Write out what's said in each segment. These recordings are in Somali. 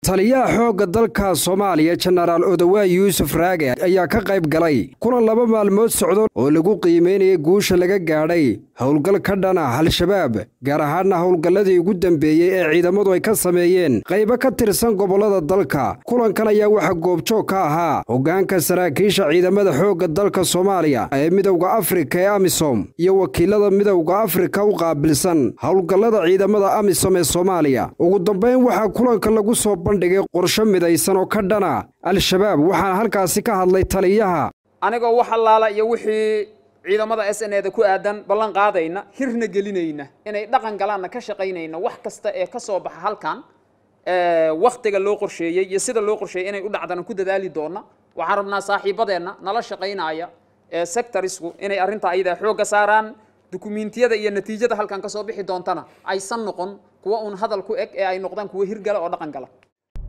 taliyaha xoogga dalka soomaaliya jenaraal odawaa yuusuf raage ayaa ka qayb galay kulan laba maalmood socdo oo lagu qiimaynayay guusha laga gaadhay howlgal ka dhana al-shabaab gaar ahaanna howlgalladii ugu dambeeyey ee ciidamadu ay ka sameeyeen qaybo ka tirsan gobollada dalka kulankan ayaa waxaa goobjoog ka ahaa hoggaanka saraakiisha ciidamada xoogga dalka soomaaliya ee midowda afrika ee amisom iyo wakiilada midowda afrika u qaabilsan howlgallada ciidamada amisom ee soomaaliya ugu dambayn waxaa kulanka lagu soo bandhigay qorsho midaysan oo ka dhana al-shabaab waxaana halkaasi ka hadlay taliyaha anigoo wax allaala iyo wixii ciidamada s n eda ku aadan ballan qaadayna hirna gelinayna inay dhaqan galaanna ka shaqaynayna wax kasta ee ka soo baxa halkan wakhtiga loo qorsheeyey iyo sida loo qorsheeyey inay u dhacdana ku dadaali doona waxaan rabnaa saaxiibadeenna nala shaqaynaya ee sectorisku inay arrintaa ayadaa xoogga saaraan dukumiintiyada iyo natiijada halkan ka soo bixi doontana aysan noqon kuwa uun hadal ku eg ee ay noqdaan kuwa hirgala oo dhaqan gala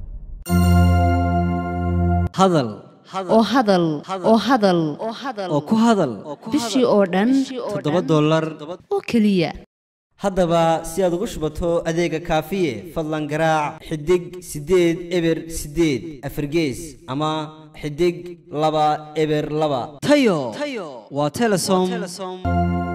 hadal oo hadal oo hadal oo ku hadal bishii oo dhan toddoba dollar oo keliya haddaba si aad ugu shubato adeega kaafiye fadlan garaac xidig siddeed eber siddeed afargees ama xidig laba eber laba tayo waa telesom